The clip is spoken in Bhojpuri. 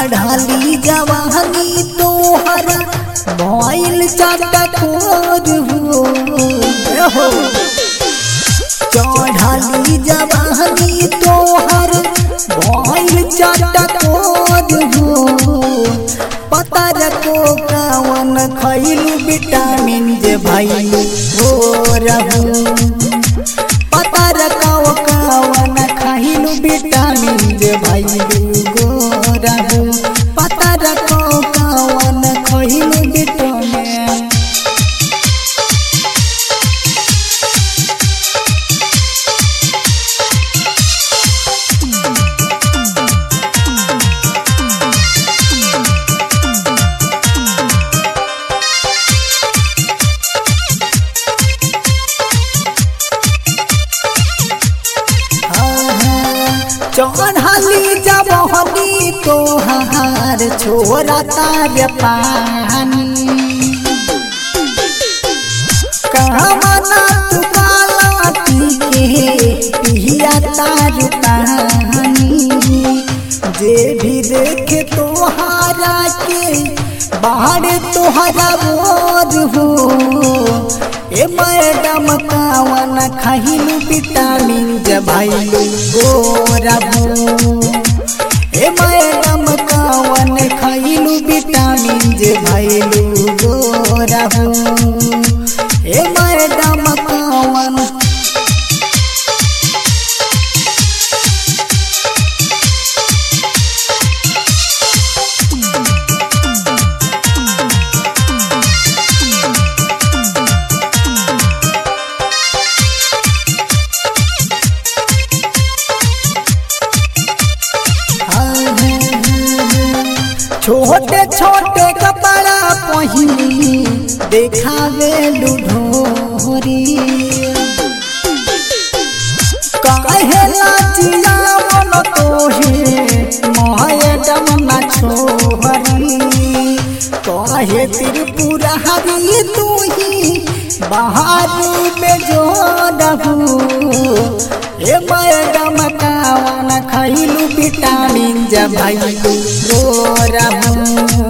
चढ़ाली जवानी तोहर भइल चटकोर हो हो चढ़ाली जवानी तोहर भइल चटकोर हो पतर को कावन खइलू विटामिन जे भइलू हो रहू पतर काव कावन खइलू विटामिन जे भइलू गो रहू पतर को कावन खइलू विटामिन चढ़ली जबहनी तोहार छोरा तार पानी कहमना तू काला पी के पिया तार पानी जे भी देखे तोहारा के बाहर तोहरा बोझ हो ए मैडम कावन खहिलू विटामिन जबाइलू गोरबू ए मैडम कावन खइलू विटामिन जबाइलू गोरबू ए मैडम कावन छोटे छोटे कपड़ा पहिनी देखावे लुढोरी काहे लाजिया मन तोहे मैडम ना छोहरी काहे त्रिपुरा हरी तू ही बाहर में जो रहू ए मैडम कावन खइलू विटामिन जब भइलू गोरहू